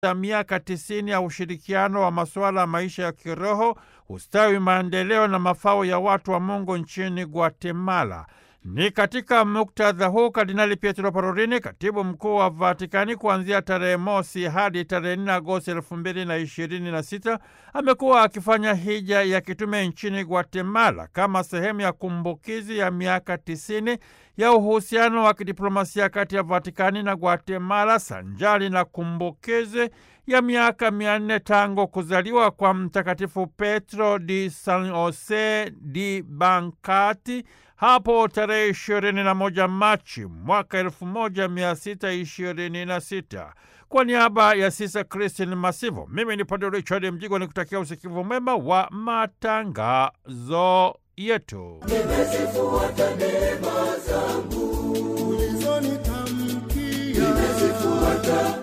ya miaka tisini ya ushirikiano wa masuala ya maisha ya kiroho, ustawi, maendeleo na mafao ya watu wa Mungu nchini Guatemala. Ni katika muktadha huu Kardinali Pietro Parolin, katibu mkuu wa Vatikani, kuanzia tarehe mosi hadi tarehe nne Agosti elfu mbili na ishirini na sita amekuwa akifanya hija ya kitume nchini Guatemala kama sehemu ya kumbukizi ya miaka tisini ya uhusiano wa kidiplomasia kati ya Vatikani na Guatemala sanjali na kumbukizi ya miaka mia nne tangu kuzaliwa kwa Mtakatifu Petro di San Jose di Bancati hapo tarehe ishirini na moja Machi mwaka elfu moja mia sita ishirini na sita. Kwa niaba ya Sisa Kristin Masivo, mimi ni Padre Richard Mjigwa ni kutakia usikivu mwema wa matangazo yetu. Nimezifuata neema zangu ulizonitamkia, nimezifuata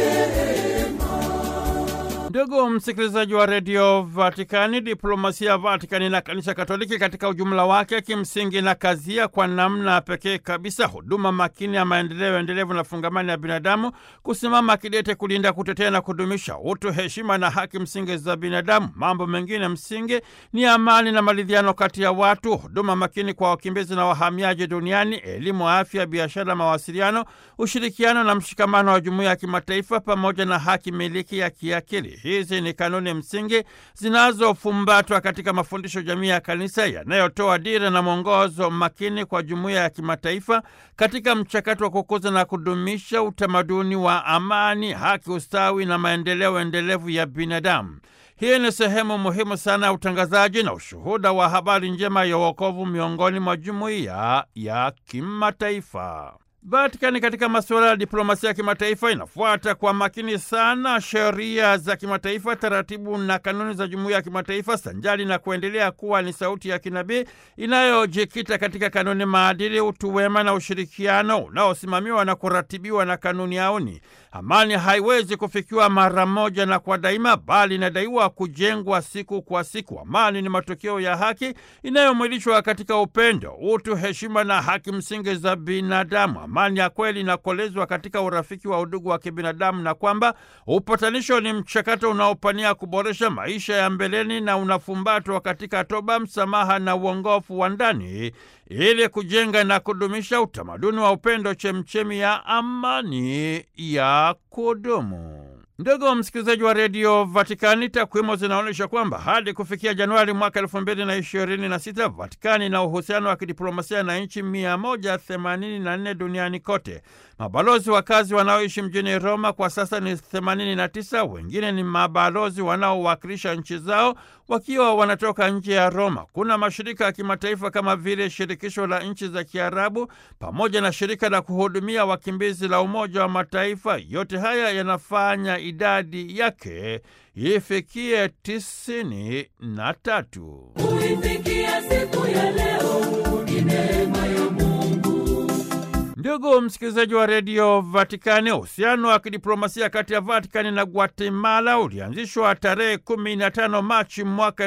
Ndugu msikilizaji wa redio Vatikani, diplomasia ya Vatikani na kanisa Katoliki katika ujumla wake kimsingi na kazia kwa namna pekee kabisa huduma makini ya maendeleo endelevu na fungamani ya binadamu, kusimama kidete kulinda, kutetea na kudumisha utu, heshima na haki msingi za binadamu. Mambo mengine msingi ni amani na maridhiano kati ya watu, huduma makini kwa wakimbizi na wahamiaji duniani, elimu, afya, biashara, mawasiliano, ushirikiano na mshikamano wa jumuiya ya kimataifa, pamoja na haki miliki ya kiakili. Hizi ni kanuni msingi zinazofumbatwa katika mafundisho jamii ya kanisa yanayotoa dira na mwongozo makini kwa jumuiya ya kimataifa katika mchakato wa kukuza na kudumisha utamaduni wa amani, haki, ustawi na maendeleo endelevu ya binadamu. Hii ni sehemu muhimu sana ya utangazaji na ushuhuda wa habari njema ya wokovu miongoni mwa jumuiya ya kimataifa. Vatikani katika masuala ya diplomasia ya kimataifa inafuata kwa makini sana sheria za kimataifa, taratibu na kanuni za jumuiya ya kimataifa, sanjali na kuendelea kuwa ni sauti ya kinabii inayojikita katika kanuni, maadili, utu wema na ushirikiano unaosimamiwa na kuratibiwa na kanuni auni. Amani haiwezi kufikiwa mara moja na kwa daima, bali inadaiwa kujengwa siku kwa siku. Amani ni matokeo ya haki inayomwilishwa katika upendo, utu, heshima na haki msingi za binadamu. Amani ya kweli inakolezwa katika urafiki wa udugu wa kibinadamu, na kwamba upatanisho ni mchakato unaopania kuboresha maisha ya mbeleni na unafumbatwa katika toba, msamaha na uongofu wa ndani ili kujenga na kudumisha utamaduni wa upendo, chemchemi ya amani ya kudumu. Ndugu msikilizaji wa redio Vatikani, takwimu zinaonyesha kwamba hadi kufikia Januari mwaka elfu mbili na ishirini na sita Vatikani na uhusiano wa kidiplomasia na nchi mia moja themanini na nne duniani kote. Mabalozi wakazi wanaoishi mjini Roma kwa sasa ni 89. Wengine ni mabalozi wanaowakilisha nchi zao wakiwa wanatoka nje ya Roma. Kuna mashirika ya kimataifa kama vile Shirikisho la Nchi za Kiarabu pamoja na Shirika la Kuhudumia Wakimbizi la Umoja wa Mataifa. Yote haya yanafanya idadi yake ifikie tisini na tatu. kuifikia siku ya leo ni neema ya Mungu. Ndugu msikilizaji wa redio Vatikani, uhusiano wa kidiplomasia kati ya Vatikani na Guatemala ulianzishwa tarehe 15 Machi mwaka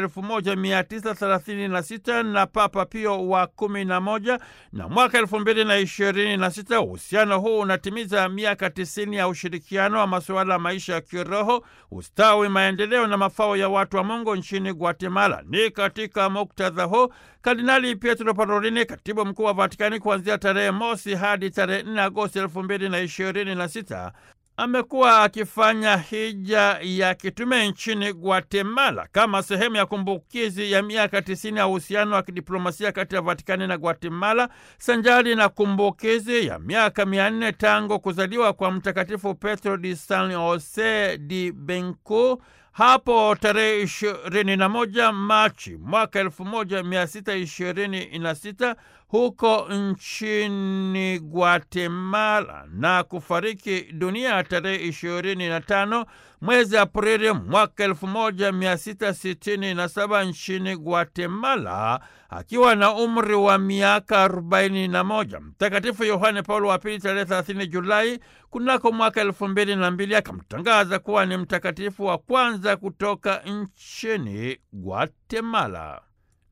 1936 na Papa Pio wa 11 na mwaka 2026 uhusiano huu unatimiza miaka 90 ya ushirikiano wa masuala ya maisha ya kiroho, ustawi, maendeleo na mafao ya watu wa Mungu nchini Guatemala. Ni katika muktadha huu Kardinali Pietro Parolini, katibu mkuu wa Vatikani, kuanzia tarehe mosi hadi tarehe 4 Agosti elfu mbili na ishirini na sita amekuwa akifanya hija ya kitume nchini Guatemala kama sehemu ya kumbukizi ya miaka tisini ya uhusiano wa kidiplomasia kati ya Vatikani na Guatemala, sanjari na kumbukizi ya miaka mia nne tangu kuzaliwa kwa Mtakatifu Petro di San Jose di Benco hapo tarehe ishirini na moja Machi mwaka elfu moja mia sita ishirini na sita huko nchini Guatemala na kufariki dunia tarehe ishirini na tano mwezi Aprili mwaka elfu moja mia sita sitini na saba nchini Guatemala akiwa na umri wa miaka arobaini na moja. Mtakatifu Yohane Paulo wa Pili tarehe thelathini Julai kunako mwaka elfu mbili na mbili akamtangaza kuwa ni mtakatifu wa kwanza kutoka nchini Guatemala.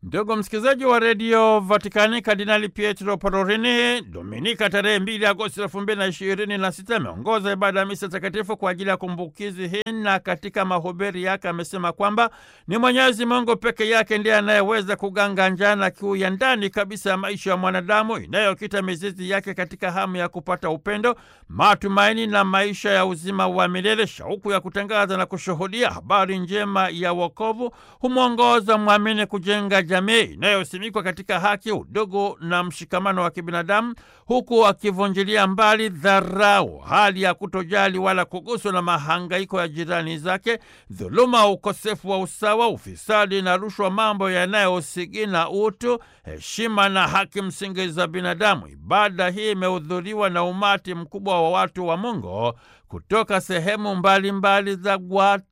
Ndugu msikilizaji wa redio Vatikani, Kardinali Pietro Parolin Dominika tarehe 2 Agosti elfu mbili na ishirini na sita ameongoza ibada ya misa takatifu kwa ajili ya kumbukizi hii, na katika mahubiri yake amesema kwamba ni Mwenyezi Mungu peke yake ndiye anayeweza kuganga njaa na kiu ya ndani kabisa ya maisha ya mwanadamu inayokita mizizi yake katika hamu ya kupata upendo, matumaini na maisha ya uzima wa milele. Shauku ya kutangaza na kushuhudia habari njema ya wokovu humwongoza mwamini kujenga jamii inayosimikwa katika haki, udugu na mshikamano wa kibinadamu, huku akivunjilia mbali dharau, hali ya kutojali wala kuguswa na mahangaiko ya jirani zake, dhuluma, ukosefu wa usawa, ufisadi na rushwa, mambo yanayosigina utu, heshima na haki msingi za binadamu. Ibada hii imehudhuriwa na umati mkubwa wa watu wa Mungu kutoka sehemu mbalimbali mbali za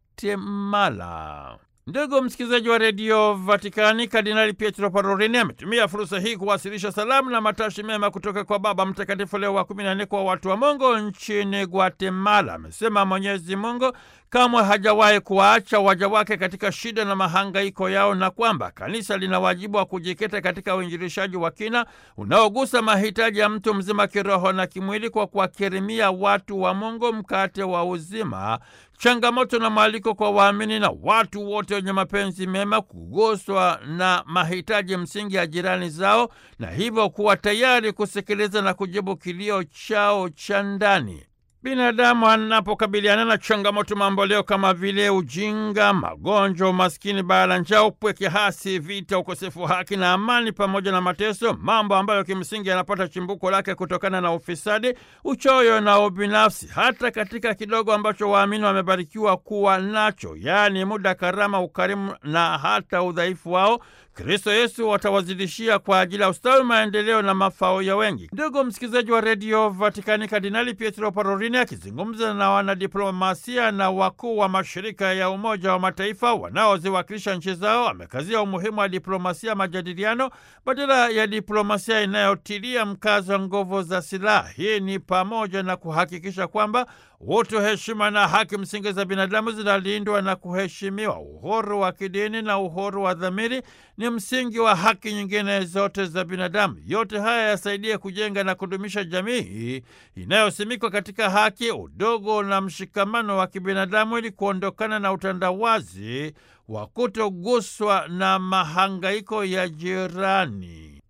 Guatemala. Ndugu msikilizaji wa redio Vatikani, Kardinali Pietro Parolini ametumia fursa hii kuwasilisha salamu na matashi mema kutoka kwa Baba Mtakatifu Leo wa kumi na nne kwa watu wa Mungu nchini Guatemala. Amesema Mwenyezi Mungu kamwe hajawahi kuwaacha waja wake katika shida na mahangaiko yao, na kwamba kanisa lina wajibu wa kujikita katika uinjilishaji wa kina unaogusa mahitaji ya mtu mzima kiroho na kimwili, kwa kuwakirimia watu wa Mungu mkate wa uzima, changamoto na mwaliko kwa waamini na watu wote wenye mapenzi mema kuguswa na mahitaji msingi ya jirani zao, na hivyo kuwa tayari kusikiliza na kujibu kilio chao cha ndani. Binadamu anapokabiliana na changamoto mamboleo kama vile ujinga, magonjwa, umaskini, baa la njaa, upweke hasi, vita, ukosefu wa haki na amani, pamoja na mateso, mambo ambayo kimsingi yanapata chimbuko lake kutokana na ufisadi, uchoyo na ubinafsi. Hata katika kidogo ambacho waamini wamebarikiwa kuwa nacho, yaani muda, karama, ukarimu na hata udhaifu wao Kristo Yesu watawazidishia kwa ajili ya ustawi, maendeleo na mafao ya wengi. Ndugu msikilizaji wa redio Vatikani, Kardinali Pietro Parolini akizungumza na wanadiplomasia na wakuu wa mashirika ya Umoja wa Mataifa wanaoziwakilisha nchi zao, amekazia umuhimu wa diplomasia majadiliano badala ya diplomasia inayotilia mkazo nguvu za silaha. Hii ni pamoja na kuhakikisha kwamba utu, heshima na haki msingi za binadamu zinalindwa na kuheshimiwa. Uhuru wa kidini na uhuru wa dhamiri ni msingi wa haki nyingine zote za binadamu. Yote haya yasaidie kujenga na kudumisha jamii inayosimikwa katika haki, udogo na mshikamano wa kibinadamu, ili kuondokana na utandawazi wa kutoguswa na mahangaiko ya jirani.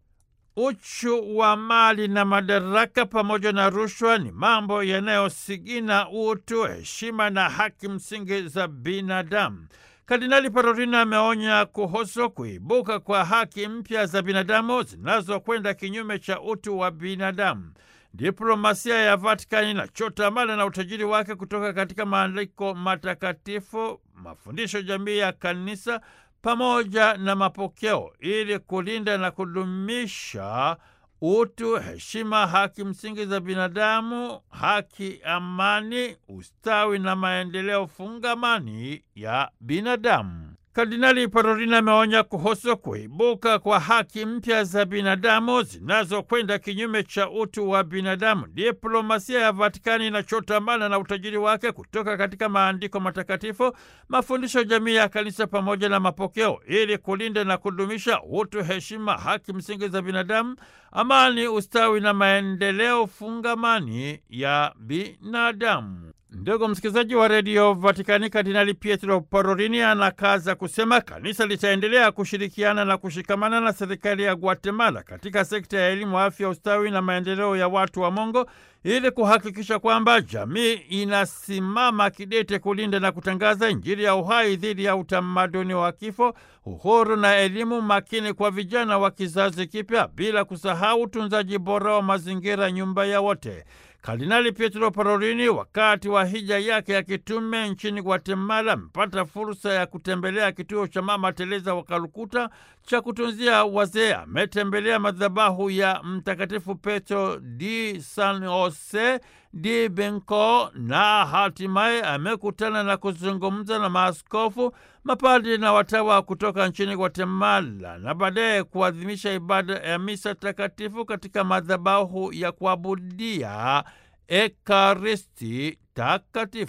Uchu wa mali na madaraka pamoja na rushwa ni mambo yanayosigina utu, heshima na haki msingi za binadamu. Kardinali Parolin ameonya kuhusu kuibuka kwa haki mpya za binadamu zinazokwenda kinyume cha utu wa binadamu. Diplomasia ya Vatikani inachota mali na utajiri wake kutoka katika maandiko matakatifu, mafundisho jamii ya kanisa pamoja na mapokeo ili kulinda na kudumisha utu, heshima, haki msingi za binadamu, haki, amani, ustawi na maendeleo fungamani ya binadamu. Kardinali Parolin ameonya kuhusu kuibuka kwa haki mpya za binadamu zinazokwenda kinyume cha utu wa binadamu. Diplomasia ya Vatikani inachotamana na utajiri wake kutoka katika maandiko matakatifu, mafundisho jamii ya kanisa pamoja na mapokeo, ili kulinda na kudumisha utu, heshima, haki msingi za binadamu, amani, ustawi na maendeleo fungamani ya binadamu. Ndugu msikilizaji wa redio Vatikani, Kardinali Pietro Parolini anakaza kusema kanisa litaendelea kushirikiana na kushikamana na serikali ya Guatemala katika sekta ya elimu, afya, ustawi na maendeleo ya watu wa Mungu ili kuhakikisha kwamba jamii inasimama kidete kulinda na kutangaza Injili ya uhai dhidi ya utamaduni wa kifo, uhuru na elimu makini kwa vijana wa kizazi kipya, bila kusahau utunzaji bora wa mazingira, nyumba ya wote. Kardinali Pietro Parolini wakati wa hija yake ya kitume nchini Guatemala amepata fursa ya kutembelea kituo cha Mama Teresa wa Kalkuta cha kutunzia wazee. Ametembelea madhabahu ya Mtakatifu Petro di San Jose di Benco na hatimaye amekutana na kuzungumza na maaskofu, mapadri na watawa kutoka nchini Guatemala na baadaye kuadhimisha ibada ya misa takatifu katika madhabahu ya kuabudia Ekaristi Takatifu.